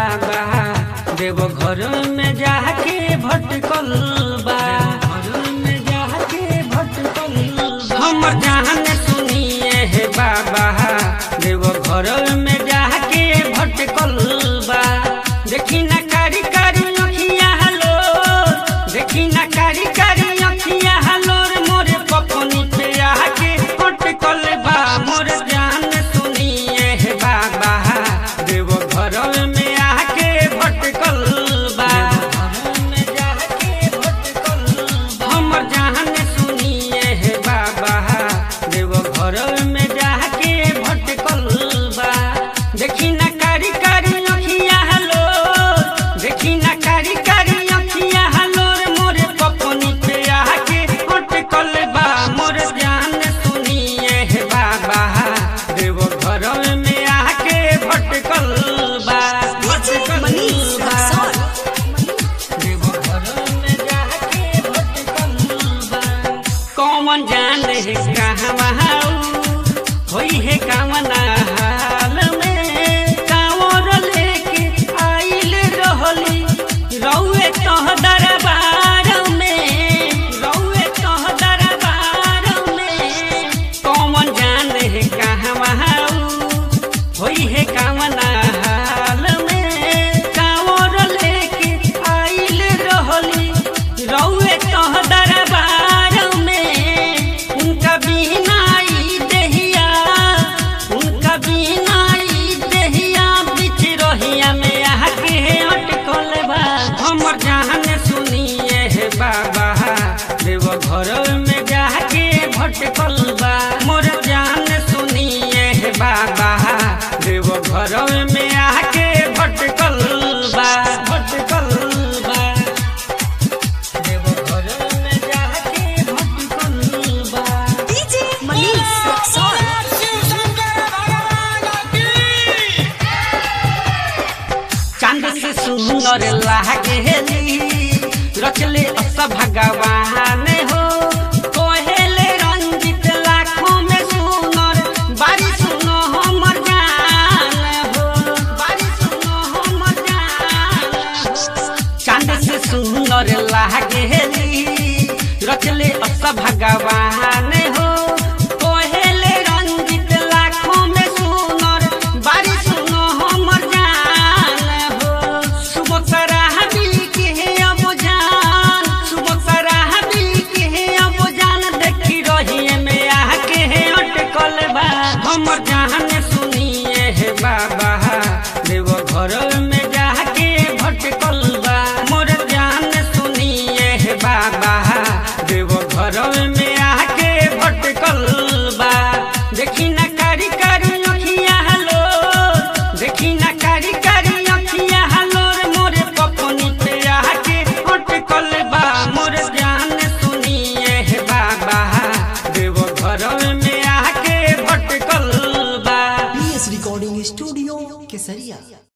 बाबा देव घर में जाके भटकल बा घर में जाके भटकल बा। हमर जान सुनिए हे बाबा देव घर में जाके भटकल बा देखी ना कारी कारी अखिया हलो देखी ना कारी कारी अखिया हलोर मोरे पपनी पे आके भटकल बा मोर जान सुनिए हे बाबा देव घर में आके भटकल बा में जाके भटकल बा। हमर जान सुनिए हे बाबा देव घर में जाके भटकल बा देखी ना कारी कारी अखिया हलो देखी ना कारी कारी अखिया हलोर मोरे पपनी पे आके भटकल बा मोर जान सुनिए हे बाबा देव घर में आके भटकल बा भटकल मनीष बा। रक्सौल देव घर में जाके भटकल बा। कौन जाने कहवा होई है कामना हाल में कांवर लेके आइल रहली रउए तह दरबार में रउए तह दरबार में कौन जाने कहवा होई है कामना हाल में कांवर लेके आइल रहली रउए तह दरबार में उनका बिना ई देहिया उनका बिना ई देहिया बिच रहिया में आके अटकल बा हमर जान सुनिए हे बाबा देव घर में जाके भटकल बा मोर जान सुनिए हे बाबा देव घर में आके भटकल बा भटकल बा देव घर में जाके भटकल बा डीजे मनीष रक्सौल चांद से सुंदर लागेली रचले अस भगवान हो कोहेले रंजित लाखों में सुनर बारी सुनो हमर जान हो बारी सुनो हमर जान हो चांद से सुंदर लागेली रचले अस भगवान हो कोहेले रंजित लाखों में सुनर बारी सुनो हमर जान हो सुबह सराहबी के अब जान सुबह सराहबी के अब जान देखी रहिए में आके अटकल बा हमर जान सुनिए हे बाबा देव घर में जाके भटकल बा मोर जान सुनिए हे बाबा देव घर में आके भटकल बा देखी ना कारी कारी अखिया हलो देखी ना कारी कारी अखिया हलोर मोरे पपनी पे आके अटकल बा मोर जान सुनिए हे बाबा देव घर में आके भटकल बा पीएस रिकॉर्डिंग स्टूडियो केसरिया